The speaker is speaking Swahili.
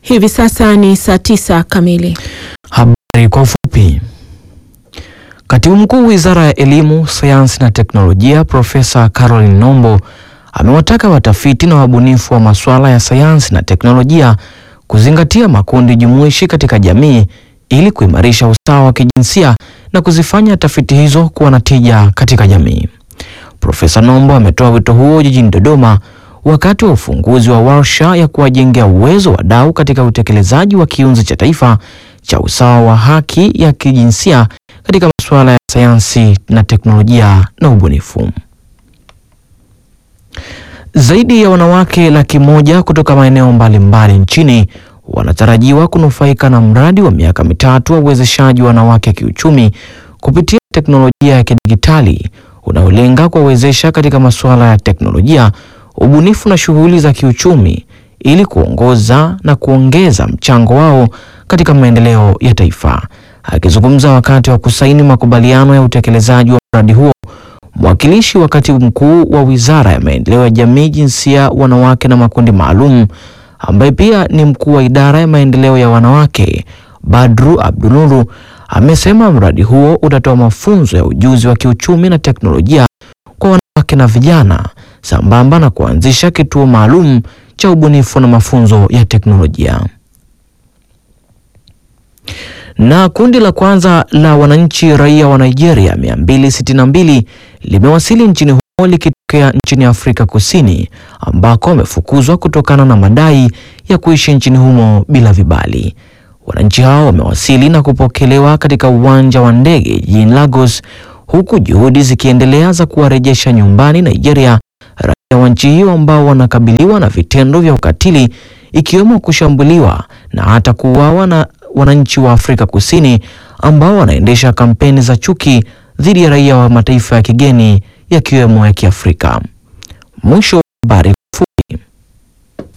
Hivi sasa ni saa tisa kamili. Habari kwa ufupi. Katibu Mkuu Wizara ya Elimu, Sayansi na Teknolojia Profesa Caroline Nombo amewataka watafiti na wabunifu wa masuala ya sayansi na teknolojia kuzingatia makundi jumuishi katika jamii ili kuimarisha usawa wa kijinsia na kuzifanya tafiti hizo kuwa na tija katika jamii. Profesa Nombo ametoa wito huo jijini Dodoma wakati wa ufunguzi wa warsha ya kuwajengea uwezo wadau katika utekelezaji wa kiunzi cha taifa cha usawa wa haki ya kijinsia katika masuala ya sayansi na teknolojia na ubunifu. Zaidi ya wanawake laki moja kutoka maeneo mbalimbali nchini wanatarajiwa kunufaika na mradi wa miaka mitatu wa uwezeshaji wa wanawake kiuchumi kupitia teknolojia ya kidijitali unaolenga kuwawezesha katika masuala ya teknolojia, ubunifu na shughuli za kiuchumi ili kuongoza na kuongeza mchango wao katika maendeleo ya taifa. Akizungumza wakati wa kusaini makubaliano ya utekelezaji wa mradi huo, mwakilishi wa katibu mkuu wa Wizara ya Maendeleo ya Jamii, Jinsia, Wanawake na Makundi Maalum, ambaye pia ni mkuu wa idara ya maendeleo ya wanawake, Badru Abdunuru, amesema mradi huo utatoa mafunzo ya ujuzi wa kiuchumi na teknolojia kwa wanawake na vijana sambamba na kuanzisha kituo maalum cha ubunifu na mafunzo ya teknolojia. Na kundi la kwanza la wananchi raia wa Nigeria 262 limewasili nchini humo likitokea nchini Afrika Kusini ambako wamefukuzwa kutokana na madai ya kuishi nchini humo bila vibali. Wananchi hao wamewasili na kupokelewa katika uwanja wa ndege jijini Lagos huku juhudi zikiendelea za kuwarejesha nyumbani Nigeria raia wa nchi hiyo ambao wanakabiliwa na vitendo vya ukatili ikiwemo kushambuliwa na hata kuuawa na wananchi wa Afrika Kusini ambao wanaendesha kampeni za chuki dhidi ya raia wa mataifa ya kigeni yakiwemo ya Kiafrika. Mwisho wa habari.